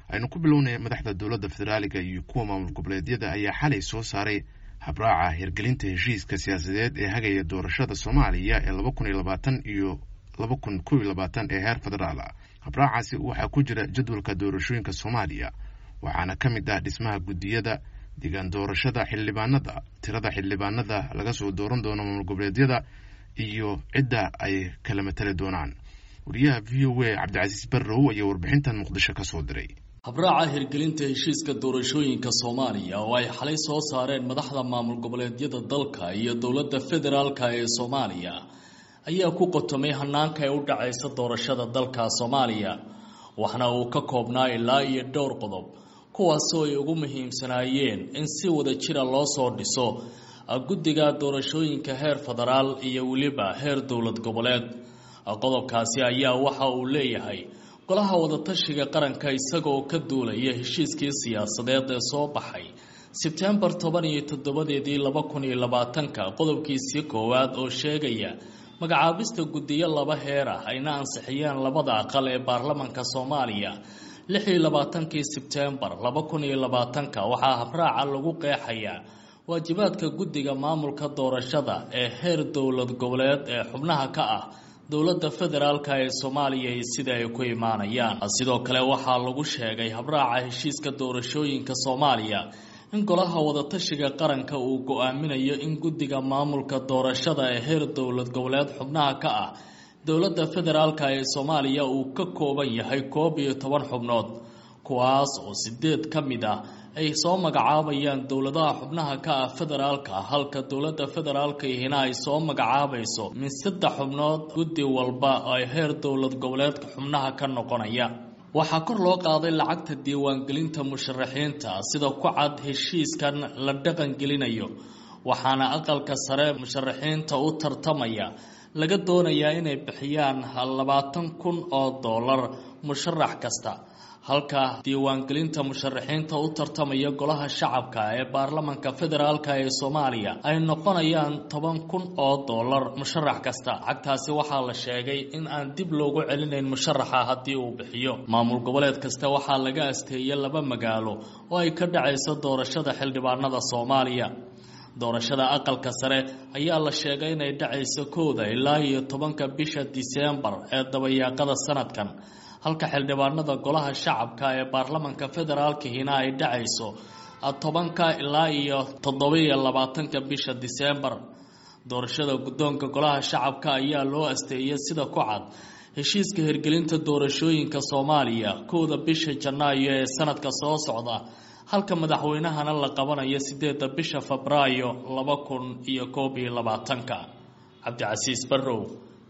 aynu ku bilownay madaxda dowladda federaaliga iyo kuwa maamul goboleedyada ayaa xalay soo saaray habraaca hirgelinta heshiiska siyaasadeed ee hagaya doorashada soomaaliya ee laba kun iyo labaatan iyo laba kun kow iyo labaatan ee heer federaal ah habraacaasi waxaa ku jira jadwalka doorashooyinka soomaaliya waxaana ka mid ah dhismaha guddiyada deegaan doorashada xildhibaanada tirada xildhibaanada laga soo dooran doono maamul goboleedyada iyo cidda ay kala matali doonaan wariyaha v o a cabdicasiis barrow ayaa warbixintan muqdisho ka soo diray habraaca hirgelinta heshiiska doorashooyinka soomaaliya oo ay xalay soo saareen madaxda maamul goboleedyada dalka iyo dowladda federaalka ee soomaaliya ayaa ku qotomay hanaanka ee u dhacaysa doorashada dalka soomaaliya waxna uu ka koobnaa ilaa iyo dhowr qodob kuwaasoo ay ugu muhiimsanaayeen in si wada jira loo soo dhiso guddiga doorashooyinka heer federaal iyo weliba heer dowlad goboleed qodobkaasi ayaa waxa uu leeyahay golaha wadatashiga qaranka isagaoo ka duulaya heshiiskii siyaasadeed ee soo baxay sebtembar toban iyo toddobadeedii laba kun iyo labaatanka qodobkiisii koowaad oo sheegaya magacaabista guddiyo laba heer ah ayna ansixiyeen labada aqal ee baarlamanka soomaaliya lix iyo labaatankii sebtembar laba kun iyo labaatanka waxaa habraaca lagu qeexayaa waajibaadka guddiga maamulka doorashada ee heer dowlad goboleed ee xubnaha ka ah dowladda federaalka ee soomaaliya iyo sida ay ku imaanayaan sidoo kale waxaa lagu sheegay habraaca heshiiska doorashooyinka soomaaliya in golaha wadatashiga qaranka uu go-aaminayo in guddiga maamulka doorashada ee heer dowlad goboleed xubnaha ka ah dowladda federaalka ee soomaaliya uu ka kooban yahay koob iyo toban xubnood kuwaas oo sideed ka mid ah ay soo magacaabayaan dowladaha xubnaha ka ah federaalka halka dowladda federaalka ihina ay soo magacaabayso min saddex xubnood guddi walba ay heer dowlad goboleedka xubnaha ka noqonaya waxaa kor loo qaaday lacagta diiwaangelinta musharaxiinta sida ku cad heshiiskan la dhaqangelinayo waxaana aqalka sare musharaxiinta u tartamaya laga doonayaa inay bixiyaan labaatan kun oo dollar musharax kasta halka diiwaangelinta musharaxiinta u tartamaya golaha shacabka ee baarlamanka federaalka ee soomaaliya ay noqonayaan toban kun oo dollar musharax kasta lacagtaasi waxaa la sheegay in aan dib loogu celinayn musharaxa haddii uu bixiyo maamul goboleed kasta waxaa laga asteeyay laba magaalo oo ay ka dhacayso doorashada xildhibaanada soomaaliya doorashada aqalka sare ayaa la sheegay inay dhacayso kowda ilaa iyo tobanka bisha diseembar ee dabayaaqada sanadkan halka xildhibaanada golaha shacabka ee baarlamanka federaalkihina ay dhacayso tobanka ilaa iyo toddobiyo labaatanka bisha diseembar doorashada guddoonka golaha shacabka ayaa loo asteeyay sida ku cad heshiiska hirgelinta doorashooyinka soomaaliya kowda bisha janaayo ee sanadka soo socda halka madaxweynahana la qabanayo sideedda bisha febraayo laba kun iyo koob iyo labaatanka cabdicasiis barrow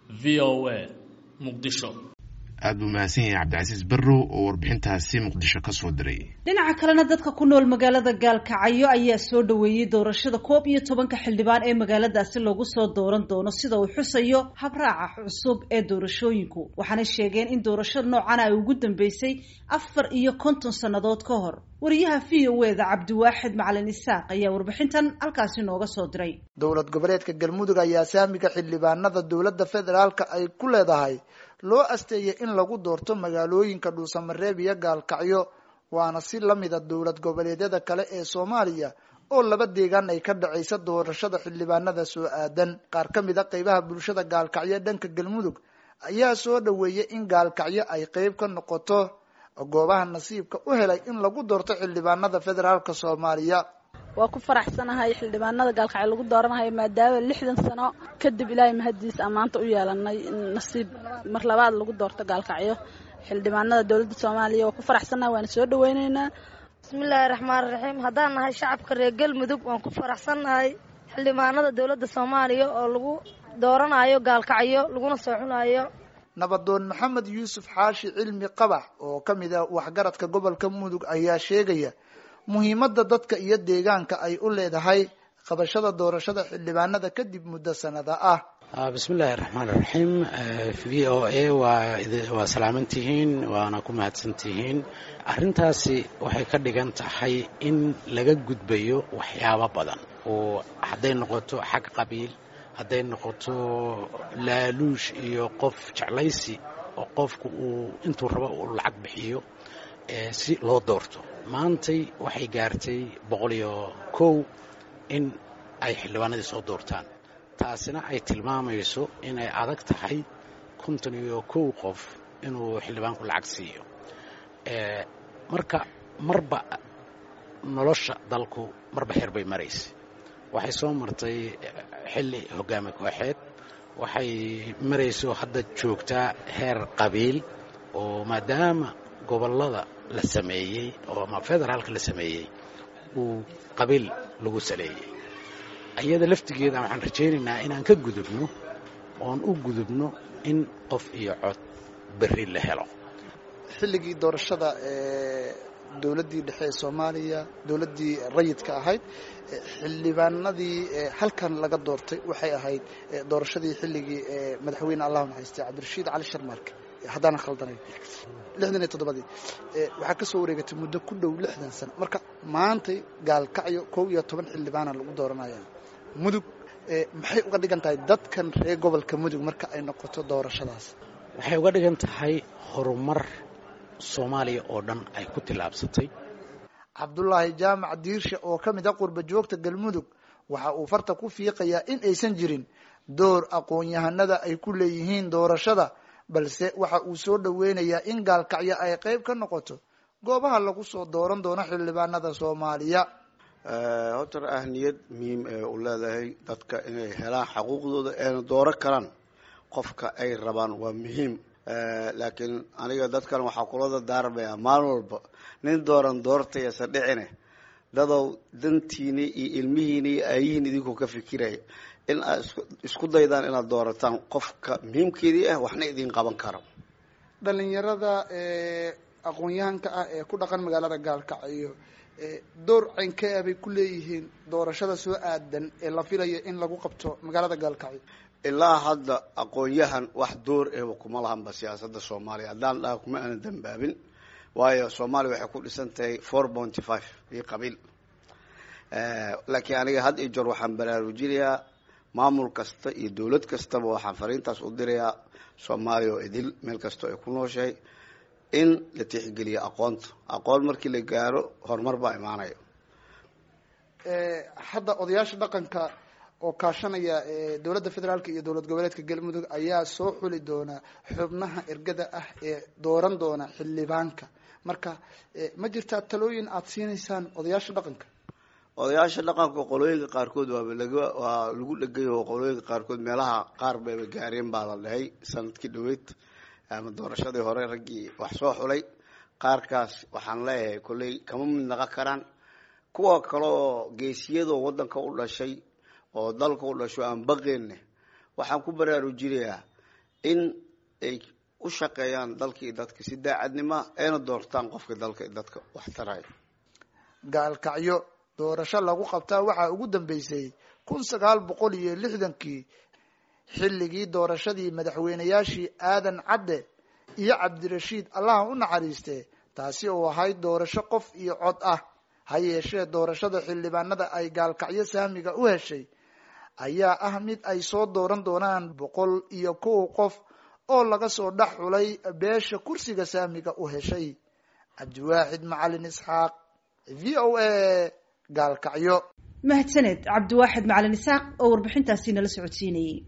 v o a muqdisho aada buu mahadsan yahay cabdicasiis barrow oo warbixintaasi muqdisho ka soo diray dhinaca kalena dadka ku nool magaalada gaalkacyo ayaa soo dhoweeyey doorashada koob iyo tobanka xildhibaan ee magaaladaasi lagu soo dooran doono sida uu xusayo habraaca cusub ee doorashooyinku waxaanay sheegeen in doorashada noocana ay ugu dambeysay afar iyo konton sannadood ka hor wariyaha v o eda cabdiwaaxid macalin isaaq ayaa warbixintan halkaasi nooga soo diray dowlad goboleedka galmudug ayaa saamiga xildhibaanada dowladda federaalka ay ku leedahay loo asteeyay in lagu doorto magaalooyinka dhuusamareeb iyo gaalkacyo waana si lamida dowlad goboleedyada kale ee soomaaliya oo laba deegaan ay ka dhacaysa doorashada xildhibaanada soo aadan qaar ka mid a qeybaha bulshada gaalkacyo dhanka galmudug ayaa soo dhoweeyay in gaalkacyo ay qeyb ka noqoto goobaha nasiibka u helay in lagu doorto xildhibaanada federaalka soomaaliya waa ku faraxsanahay xildhibaanada gaalkacyo lagu dooranayo maadaama lixdan sano kadib ilaahay mahadiis ammaanta u yeelanay in nasiib mar labaad lagu doorto gaalkacyo xildhibaanada dowladda soomaaliya waa ku faraxsanahay waana soo dhaweyneynaa bismillaahi raxmaan raxiim haddaan nahay shacabka reer galmudug waan ku faraxsannahay xildhibaanada dowladda soomaaliya oo lagu dooranayo gaalkacyo laguna soo xunayo nabadoon maxamed yuusuf xaashi cilmi qabax oo ka mid ah waxgaradka gobolka mudug ayaa sheegaya muhiimadda dadka iyo deegaanka ay u leedahay qabashada doorashada xildhibaanada kadib muddo sanada ah bismillahi raxmaan raxiim v o a waa salaamantihiin waana ku mahadsantihiin arrintaasi waxay ka dhigan tahay in laga gudbayo waxyaabo badan oo hadday noqoto xag qabiil hadday noqoto laaluush iyo qof jeclaysi oo qofku uu intuu rabo uu lacag bixiyo si loo doorto maantay waxay gaartay boqol iyo kow in ay xildhibaanadii soo doortaan taasina ay tilmaamayso inay adag tahay konton iyo kow qof inuu xildhibaanku lacag siiyo marka marba nolosha dalku marba xeer bay maraysa waxay soo martay xilli hogaami kooxeed waxay marayso hadda joogtaa heer qabiil oo maadaama gobollada la sameeyey oo ama federaalka la sameeyey uu qabiil lagu saleeyey iyada laftigeeda waxaan rajaynaynaa inaan ka gudubno oon u gudubno in qof iyo cod berri la helo xilligii doorashada ee dowladdii dhexe ee soomaaliya dowladdii rayidka ahayd xildhibaanadii halkan laga doortay waxay ahayd doorashadii xilligii madaxweyne allahu naxariistay cabdirashiid cali sharmaarke haddaanan khaldanayn lixdan iyo toddobadii waxaa ka soo wareegatay muddo ku dhow lixdan sano marka maantay gaalkacyo kow iyo toban xildhibaana lagu dooranaya mudug maxay uga dhigan tahay dadkan reer gobolka mudug marka ay noqoto doorashadaas waxay uga dhigan tahay horumar soomaaliya oo dhan ay ku tillaabsatay cabdulaahi jaamac diirshe oo ka mid a qurba joogta galmudug waxa uu farta ku fiiqayaa in aysan jirin door aqoon-yahanada ay ku leeyihiin doorashada balse waxa uu soo dhoweynayaa in gaalkacyo ay qayb ka noqoto goobaha lagu soo dooran doono xildhibaanada soomaaliya horta ahniyad muhiim ee u leedahay dadka inay helaan xaquuqdooda eena dooro karaan qofka ay rabaan waa muhiim laakiin aniga dadkan waxaa kula dardaarmaya maalin walba nin dooran doortayasa dhicine dadow dantiini iyo ilmihiini iyo aayihiin idinkoo ka fikiraya in aad isku daydaan inaad doorataan qofka muhiimkeedii ah waxna idin qaban karo dhalinyarada aqoon-yahanka ah ee ku dhaqan magaalada gaalkacyo door ceynkee bay ku leeyihiin doorashada soo aadan ee la filayo in lagu qabto magaalada gaalkacyo ilaa hadda aqoon-yahan wax door ehba kuma lahanba siyaasadda soomaaliya haddaan dhaha kuma aanan dambaabin waayo soomaaliya waxay ku dhisan tahay four pointy five iyo qabiil laakiin aniga had iyo jeer waxaan baraarujinayaa maamul kasta iyo dowlad kastaba waxaan fariintaas u dirayaa soomaaliya oo idil meel kastoo ay ku nooshahay in la tixgeliyo aqoonta aqoon markii la gaaro horumar baa imaanaya hadda odayaasha dhaqanka oo kaashanaya dowladda federaalka iyo dowlad goboleedka galmudug ayaa soo xuli doona xubnaha ergada ah ee dooran doona xildhibaanka marka ma jirtaa talooyin aada siinaysaan odayaasha dhaqanka odayaasha dhaqanka qolooyinka qaarkood waaba laga waa lagu dhegay oo qolooyinka qaarkood meelaha qaar bayba gaareen baa la dhahay sanadkii dhaweyd ama doorashadii hore raggii wax soo xulay qaarkaas waxaan leeyahay kolley kama mid naqon karaan kuwa kale oo geesiyadoo waddanka u dhashay oo dalka u dhasho aan baqeenne waxaan ku baraarujinayaa in ay u shaqeeyaan dalkii dadka si daacadnima ayna doortaan qofka dalka dadka wax taraya gaalkacyo doorasho lagu qabtaa waxaa ugu dambeysay kun sagaal boqol iyo lixdankii xilligii doorashadii madaxweynayaashii aadan cadde iyo cabdirashiid allaha u naxariiste taasi oo ahayd doorasho qof iyo cod ah ha yeeshee doorashada xildhibaanada ay gaalkacyo saamiga u heshay ayaa ah mid ay soo dooran doonaan boqol iyo kow qof oo laga soo dhex xulay beesha kursiga saamiga u heshay cabdiwaaxid macalin isxaaq v o a gaalkacyo mahadsaned cabdiwaaxid macalin isxaaq oo warbixintaasi nala socodsiinayay